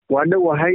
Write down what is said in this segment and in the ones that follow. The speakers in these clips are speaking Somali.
waa dhowahay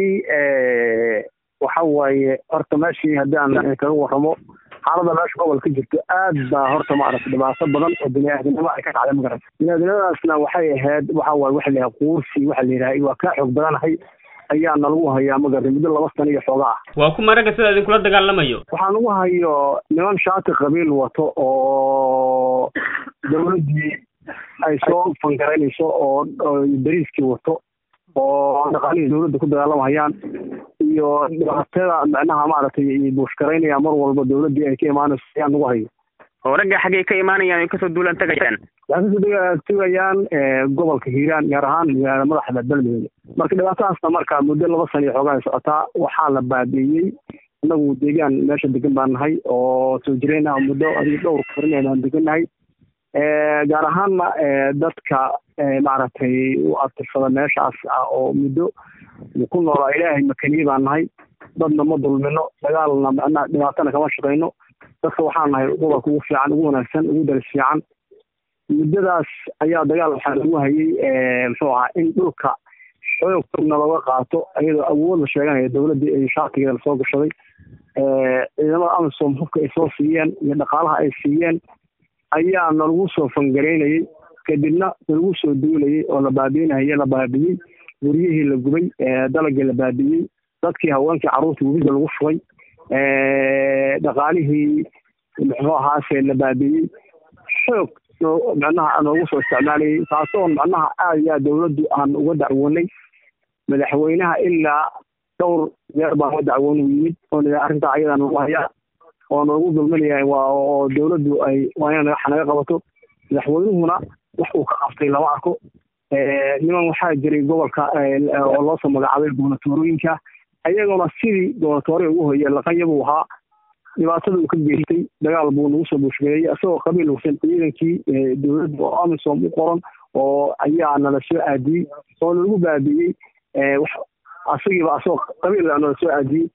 waxa waaye horta meeshii haddaan kaga warramo xaalada meesha gobol ka jirto aad baa horta maaragtay dhibaato badan oo biniaadanimo ay ka dhacday magarata biniaadanimadaasna waxay ahayd waxa waaye waxa la yidhaha quursi waxa la yidhaha waa kaa xoog badanahay ayaa nalagu hayaa magarata muddo laba sano iyo xooga ah waa kuma ragga sida idinkula dagaalamayo waxaa lagu hayo niman shaati qabiil wato oo dawladdii ay soo fangaraynayso oo bariiskii wato oo dhaqaalihii dawladda ku dagaalamahayaan iyo dhibaatada macnaha maaragtay buushgaraynaya mar walba dawladdii ay ka imaanayso ayaa nagu hayo oo ragga xaggay ka imaanayaan ay kasoo duulaan tagayaan waxay kasoo tegayaan gobolka hiiraan gaar ahaan magaalada madaxda beledweyne marka dhibaatadaasna marka muddo laba sana iyo xoogaa ay socotaa waxaa la baabi'iyey inagu deegaan meesha degan baan nahay oo soo jireen ah muddo adiga dhowr karin aan degannahay gaar ahaanna dadka maaragtay u abtirsada meeshaas ah oo muddo ku noolaa ilaahay makaniye baan nahay dadna ma dulmino dagaalna macnaha dhibaatana kama shaqayno dadka waxaa nahay gobolka ugu fiican ugu wanaagsan ugu daris fiican muddadaas ayaa dagaal waxaa lagu hayay muxuu ahaa in dhulka xoogna looga qaato iyadoo awood la sheeganaya dawladdii ay shaatigeeda lasoo gashaday ciidamada amisom hubka ay soo siiyeen iyo dhaqaalaha ay siiyeen ayaa nalagu soo fangaraynayay kadibna nalagu soo duulayay oo la baabi'inahaye la baabi'iyey guryihii la gubay dalagii la baabi'iyey dadkii haweenkii carruurtii webiga lagu shubay dhaqaalihii muxuu ahaase la baabi'iyey xoog macnaha noogu soo isticmaalayay taasoo macnaha aad iyo aad dawladdu aan uga dacwoonay madaxweynaha ilaa dhowr jeer baan uga dacwoon u yimid oo arrintaa ayadaa nagu hayaa oo noogu dulminayahay waa oo dawladdu ay waa ina naga naga qabato madaxweynuhuna wax uu ka qabtay lama arko niman waxaa jiray gobolka oo loosoo magacaabay gobonatoorooyinka ayaguna sidii gobonatoore ugu hoye laqanya buu ahaa dhibaatada uu ka geystay dagaal buu nagu soo buushgeeyey isagoo qabiil hugsan ciidankii dawladda oo amisom u qoran oo ayaa nala soo aadiyey oo nalagu baabi'iyey asagiiba asagoo qabiil nala soo aadiyey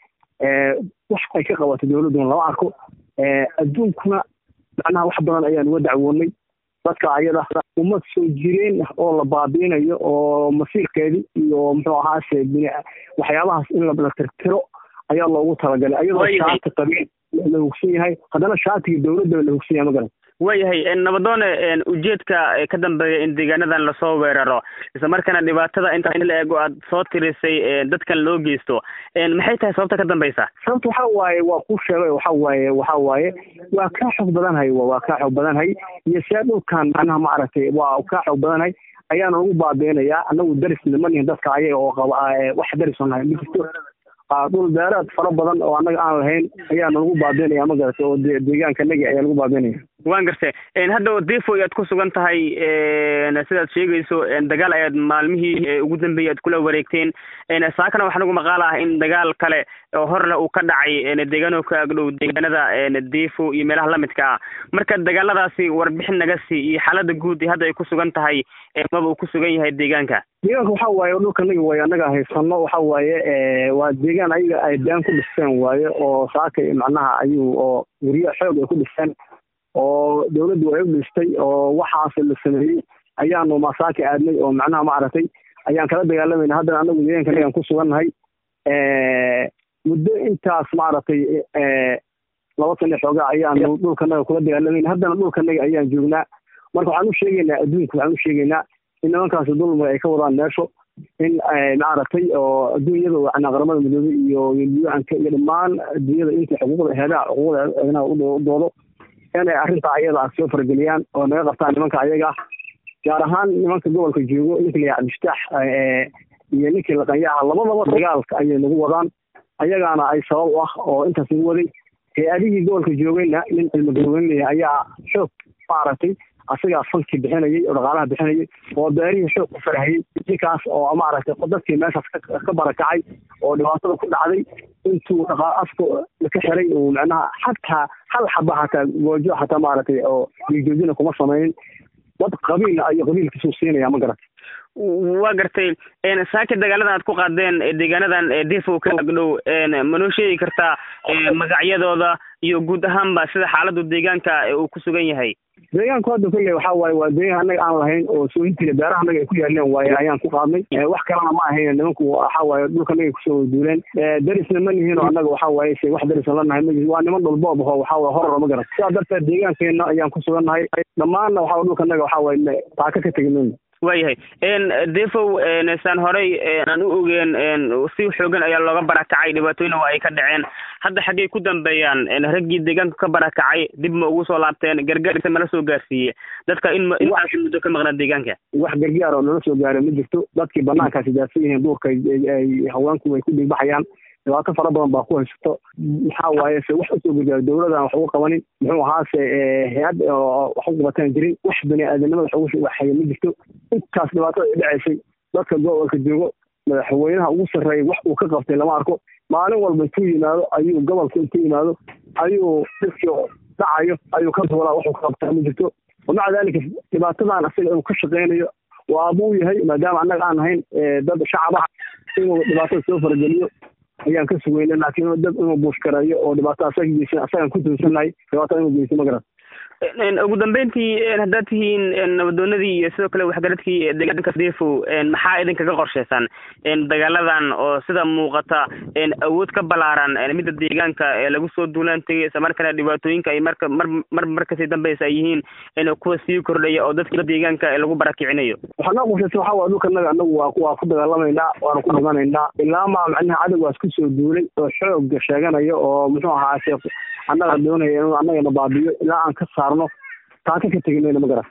wax ay ka qabatay dawladduna lama arko adduunkuna macnaha wax badan ayaan uga dacwoonay dadka ayada ummad soo jireen oo la baabiinayo oo masiirkeedii iyo muxuu ahaase waxyaabahaas in la tirtiro ayaa loogu talagalay ayadoo shaati qabiil la hugsan yahay haddana shaatiga dawladda la hugsan yahay magaran waayahay nabadoone ujeedka ka dambeeya in deegaanadan lasoo weeraro isla markaana dhibaatada intaa in la eego aad soo tirisay dadkan loo geysto maxay tahay sababta ka dambeysa sababta waxa waaye waa ku sheegay waxa waaye waxa waaye waa kaa xoog badanhay waa kaa xoog badanhay iyo see dhulkan macnaha maaragtay waa kaa xoog badanhay ayaana lagu baabiinayaa anagu daris nimanihin dadka ayaga oo qaba wax daris nahay ma jirto dhul beereed fara badan oo annaga aan lahayn ayaa nalagu baabiinaya ma garata oo deegaanka nagi ayaa lagu baabiinaya waan gartay hadda defo ayaad ku sugan tahay sidaad sheegayso dagaal ayaad maalmihii ugu dambeeyay aad kula wareegteen saakana waxaa nagu maqaal ah in dagaal kale oo horle uu ka dhacay deegaano ka agdhow deegaanada defo iyo meelaha lamidka ah marka dagaaladaasi warbixin naga sii iyo xaalada guud hadda ay ku sugan tahay maba uu ku sugan yahay deegaanka deegaanka waxa waaye dhulka nagi waaye annaga haysano waxa waaye waa deegaan ayaga ay daan ku dhisteen waaye oo saaka macnaha ayuu oo guryo xoog ay ku dhisteen oo dawladdu ay u dhistay oo waxaas la sameeyey ayaanu masaaki aadnay oo macnaha maaragtay ayaan kala dagaalamayna haddana anagu deegaanka nagaan ku sugannahay muddo intaas maaragtay laba sana xoogaa ayaanu dhulkanaga kula dagaalamayna haddana dhulkanaga ayaan joognaa marka waxaan u sheegaynaa adduunka waxaan u sheegaynaa in nimankaasi dulmiga ay ka wadaan meesho in maaragtay oo adduunyada macnaa qaramada midoobey iyo yuanka iyo dhammaan adduunyada inta xuquuqda heedaha xuquuqda eednaha u doodo inay arrintaa ayada soo farageliyaan oo naga qabtaan nimanka ayaga gaar ahaan nimanka gobolka joogo ninkii la cabdiftaax iyo ninkii laqanyaha labadaba dagaalka ayay nagu wadaan ayagaana ay sabab u ah oo intaas nagu waday hay-adihii gobolka joogayna nin cilmi garweynaya ayaa xoog maaragtay asagaa fankii bixinayay oo dhaqaalaha bixinayay oo beerihii xoog ku farahayay ninkaas oo maaragtay dadkii meeshaas ka barakacay oo dhibaatada ku dhacday intuu dhaqa afka ka xiray uu macnaha xataa hal xaba hataa goojo hataa maaragtay oo dhiigjoojina kuma samaynin dad qabiilna ayo qabiilkiisuu siinaya ma garata waa gartay saaki dagaaladan aad ku qaadeen deegaanadan defo ka agdhow ma noo sheegi kartaa magacyadooda iyo guud ahaanba sida xaaladu deegaanka uu ku sugan yahay deegaanku hadda kolley waxaa waaye waa deegaan annaga aan lahayn oo sooyintiina beeraha annaga ay ku yaaleen waaye ayaan ku qaadnay wax kalena ma ahayn nimanku waxaa waaye dhulka annaga kusoo wadaduuleen darisna ma nihiin oo annaga waxaa waaye se wax darisna la nahay ma waa niman dhulboob aho waxaa waye horor ma garan sidaa darteed deegaankeena ayaan ku sugannahay dhammaanna waxaa dhulka annaga waxaa waaye taaka ka tegi mayno waayahay defow saan horey aan u ogeen si xoogan ayaa looga barakacay dhibaatooyina waa ay ka dhaceen hadda xaggay ku dambeeyaan raggii deegaanka ka barakacay dib ma ugu soo laabteen gargaarisa mala soo gaarsiiye dadka in intaas muddo ka maqnaa deegaanka wax gargaar oo nala soo gaaray ma jirto dadkii banaankaasi daadsan yihiin duurka ay haweenku ay ku dhigbaxayaan dhibaato fara badan baa ku haysato maxaa waaye se wax usoo gargaaro dowladan wax uga qabanin muxuu ahaase hay-ad wax u qabataan jirin wax bani aadanimada wax ugu waxaya ma jirto intaas dhibaatada ay dhacaysay dadka gobolka joogo madaxweynaha ugu sarreeya wax uu ka qabtay lama arko maalin walba intuu yimaado ayuu gobolka intuu yimaado ayuu dadkii dhacayo ayuu ka duulaa waxuu ka qabtaa ma jirto wamaca daalika dhibaatadan asiga inuu ka shaqeynayo waabuu yahay maadaama annaga aan ahayn dad shacaba inuu dhibaatada soo farageliyo ayaan ka sugeyna laakiin dad inuu buushkareeyo oo dhibaato asaga geysan asagaan ku tuunsanahay dhibaato inuu geysto ma garan ugu dambeyntii haddaad tihiin nabadoonadii iyo sidoo kale waxgaradkii deegaanka defow maxaa idinkaga qorsheysaan dagaaladan oo sida muuqata awood ka balaaran midda deegaanka lagu soo duulaan tegay isla markana dhibaatooyinka ay marka mar mar markasii dambeysa ay yihiin kuwa sii kordhaya oo dadka deegaanka lagu barakicinayo waxaa noo qorsheysa waxaa waa dhulka naga anagu waa waa ku dagaalamaynaa waana ku dhimanaynaa ilaa maa macnaha cadowgaas kusoo duulay oo xooga sheeganaya oo muxuu ahaase annaga doonaya inuu annagana baabiyo ilaa aan ka saarno taaka ka tegi mayno ma garan